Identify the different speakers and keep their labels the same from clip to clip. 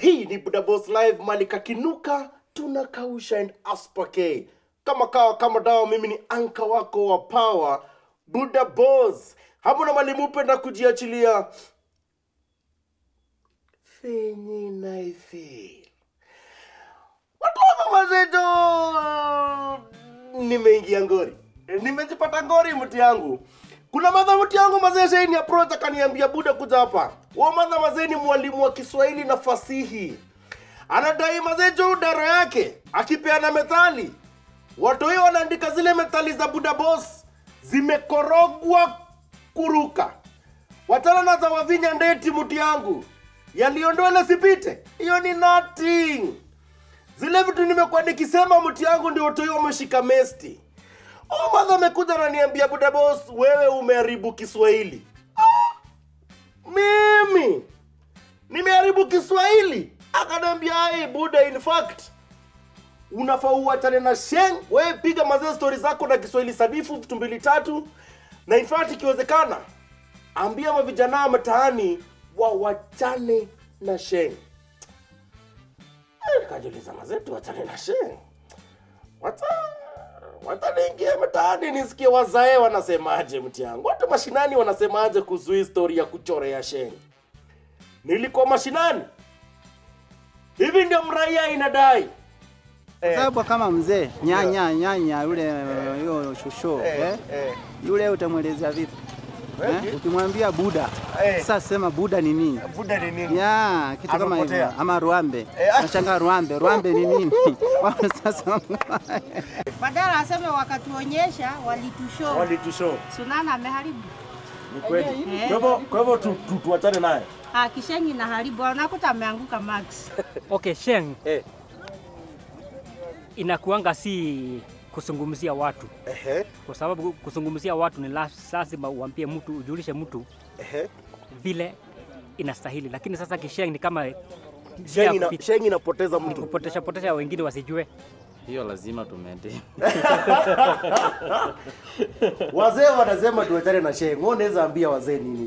Speaker 1: hii ni Buda Boss Live, mali kakinuka tunakausha and aspake kama kawa kama dawa. Mimi ni anka wako wa power Buda Boss, hamuna mali mupenda kujiachilia fenye naifeel watu wa mazeto, nimeingia ngori, nimejipata ngori mti yangu. Kuna madha mti yangu mazee shaini approach akaniambia Buda kuja hapa. Wa madha mazee ni mwalimu wa Kiswahili na fasihi. Anadai mazee jo daro yake akipeana methali. Watu hiyo wanaandika zile methali za Buda Boss zimekorogwa kuruka. Wachana na za Wavinya Ndeti mti yangu. Yaliondoa ile sipite. Hiyo ni nothing. Zile vitu nimekuwa nikisema mti yangu ndio watu hiyo wameshika mesti. Oh, madha amekuja ananiambia Buda Boss, wewe umeharibu Kiswahili. Ah, mimi nimeharibu Kiswahili? Akaniambia ai Buda, in fact unafaa uachane na sheng, wewe piga mazee stori zako na Kiswahili sanifu vitu mbili tatu, na in fact ikiwezekana ambia mavijana mtaani wawachane na sheng. Eh, Nikajiuliza mazee, tuachane na sheng Wata wata niingie mtaani nisikie wazae wanasemaje mti yangu. Watu mashinani wanasemaje kuhusu hii story ya kuchorea sheng. Nilikuwa mashinani. Hivi ndio mraia inadai.
Speaker 2: Kwa sababu kama mzee nyanya nyanya yule hiyo shosho eh,
Speaker 1: eh.
Speaker 2: yule utamwelezea vipi eh? Ukimwambia Buda
Speaker 1: Eh.
Speaker 2: sasa sema Buda ni nini?
Speaker 1: Buda ni nini?
Speaker 2: Ya, kitu kama
Speaker 1: Amepotea.
Speaker 2: hivyo ama Rwambe.
Speaker 1: Eh, ah.
Speaker 2: Nashangaa Rwambe, Rwambe ni nini? Wao sasa
Speaker 3: Badala aseme wakatuonyesha walitushow.
Speaker 1: Walitushow.
Speaker 3: Sunana ameharibu.
Speaker 1: Ni kweli.
Speaker 3: Eh.
Speaker 1: Kwa hivyo kwa hivyo tu- tu- tuachane naye.
Speaker 3: Ah, kishengi na haribu. Unakuta ameanguka Max.
Speaker 4: Okay, Sheng
Speaker 1: Eh.
Speaker 4: inakuanga si kuzungumzia watu,
Speaker 1: Ehe.
Speaker 4: kwa sababu kuzungumzia watu ni la- lazima uambie mtu, ujulishe mtu
Speaker 1: Ehe.
Speaker 4: vile inastahili, lakini sasa kisheng ni kama
Speaker 1: Sheng ina,
Speaker 4: kupita-
Speaker 1: sheng inapoteza
Speaker 4: ni
Speaker 1: mtu.
Speaker 4: kupotesha potesha wengine wasijue.
Speaker 5: hiyo lazima tumente
Speaker 1: Wazee wanasema tuachane na sheng. Wewe unaweza ambia wazee nini?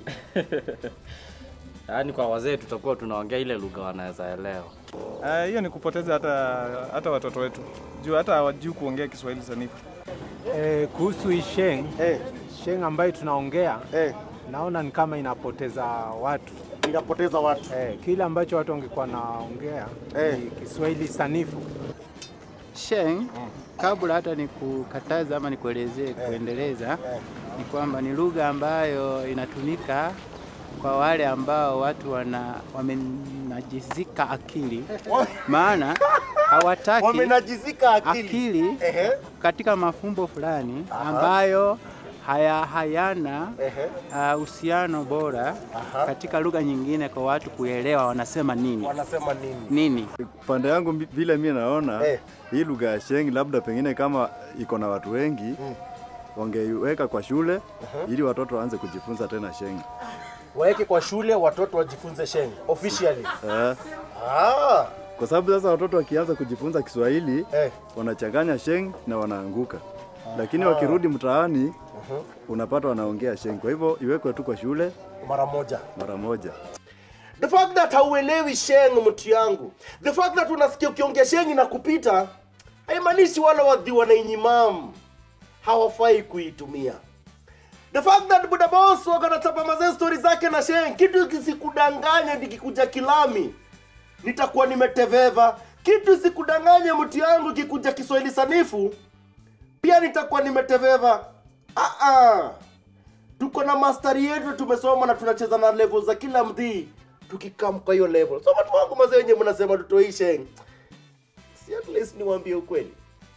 Speaker 5: yaani kwa wazee tutakuwa tunaongea ile lugha wanaweza elewa
Speaker 6: Ah, hiyo ni kupoteza hata hata watoto wetu juu hata hawajui kuongea Kiswahili sanifu.
Speaker 7: Eh, kuhusu hii sheng
Speaker 1: Eh,
Speaker 7: sheng ambayo tunaongea
Speaker 1: eh.
Speaker 7: naona ni kama inapoteza watu
Speaker 1: Inapoteza watu.
Speaker 7: eh, kile ambacho watu wangekuwa naongea
Speaker 1: Eh.
Speaker 7: ni Kiswahili sanifu.
Speaker 2: Sheng, kabla hata nikukataza ama nikuelezee kuendeleza, ni kwamba ni lugha ambayo inatumika kwa wale ambao watu wana wamenajizika akili, maana hawataki
Speaker 1: Wamenajizika akili.
Speaker 2: akili
Speaker 1: Ehe.
Speaker 2: katika mafumbo fulani ambayo haya hayana
Speaker 1: Ehe.
Speaker 2: ah, uhusiano bora katika lugha nyingine kwa watu kuelewa wanasema nini
Speaker 1: Wanasema nini?
Speaker 2: nini.
Speaker 8: Pande yangu mbi- vile mi naona
Speaker 1: Eh.
Speaker 8: hii lugha ya Sheng labda pengine kama iko na watu wengi wangeiweka kwa shule ili watoto waanze kujifunza tena Sheng.
Speaker 1: Waeke kwa shule watoto wajifunze sheng officially.
Speaker 8: Eh,
Speaker 1: Ah,
Speaker 8: kwa sababu sasa watoto wakianza kujifunza Kiswahili
Speaker 1: eh.
Speaker 8: wanachanganya Sheng na wanaanguka, lakini wakirudi mtaani unapata wanaongea Sheng. Kwa hivyo iwekwe tu kwa shule
Speaker 1: Mara moja.
Speaker 8: mara moja.
Speaker 1: The fact that hauelewi sheng mtu yangu. The fact that unasikia ukiongea sheng na kupita haimaanishi wale wadhi wanainyimam hawafai kuitumia. The fact that Buda Boss wakanachapa mazee stori zake na sheng, kitu kisikudanganye nikikuja kilami nitakuwa nimeteveva. Kitu sikudanganye mtu yangu kikuja Kiswahili sanifu pia nitakuwa nimeteveva. Ah ah tuko na mastari yetu tumesoma na tunacheza na level za kila mdhii tukikam kwa hiyo level so watu wangu mazee wenye mnasema tutoishe si at least niwaambie ukweli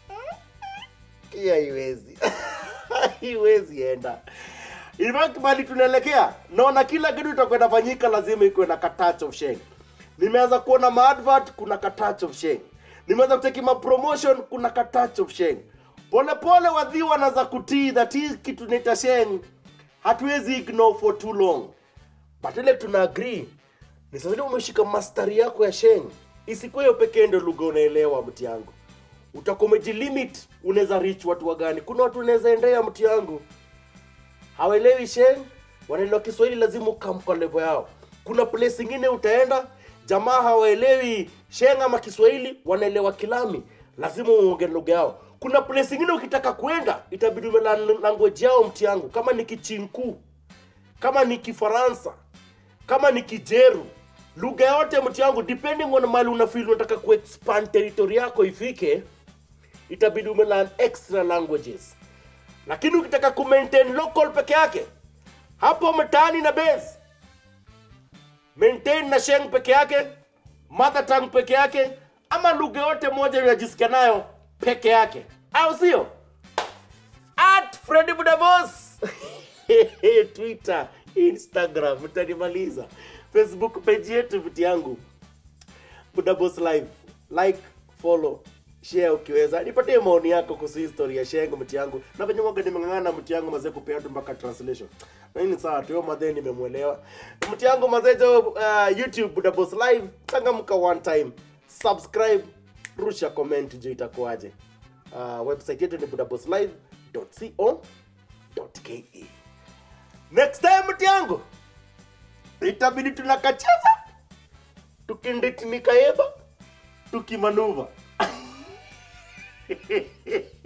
Speaker 1: hii haiwezi haiwezi enda in fact mali tunaelekea naona kila kitu itakwenda fanyika lazima ikuwe na ka touch of sheng nimeanza kuona maadvert kuna ka touch of sheng nimeanza kuteki ma promotion kuna ka touch of sheng pole pole wadhi wanaanza kutii that hii kitu naita sheng hatuwezi ignore for too long but ile tuna agree ni sasa ile umeshika mastari yako ya sheng isikuwe hiyo pekee ndio lugha unaelewa mti yangu utakuwa umejilimit unaweza reach watu wagani kuna watu unaweza endea mti yangu hawaelewi sheng wanaelewa kiswahili lazima ukam kwa level yao kuna place ingine utaenda jamaa hawaelewi shenga ama kiswahili wanaelewa kilami lazima uonge lugha yao kuna place ingine ukitaka kwenda itabidi ume language yao mti yangu kama ni kichinku kama ni kifaransa kama ni kijeru lugha yote mti yangu depending on mali unafeel unataka kuexpand territory yako ifike itabidi ume learn extra languages lakini ukitaka kumaintain local peke yake hapo mtaani na base maintain na sheng peke yake mother tongue peke yake ama lugha yote moja unajisikia nayo peke yake au sio at Freddy Budabos Twitter Instagram mtanimaliza Facebook page yetu vitu yangu Budabos live like follow share ukiweza nipatie maoni yako kuhusu history ya shengo mti yangu na venye mwaga nimeng'ang'ana mti yangu mazee kupea tu mpaka translation na hii ni sawa tu madhe nimemwelewa mti yangu mazee jo uh, youtube Budabos live changamka one time subscribe rusha comment juu itakuwaje uh, website yetu ni budaboslive.co.ke next time mti yangu itabidi tunakacheza tukinditinikayeba tukimanuva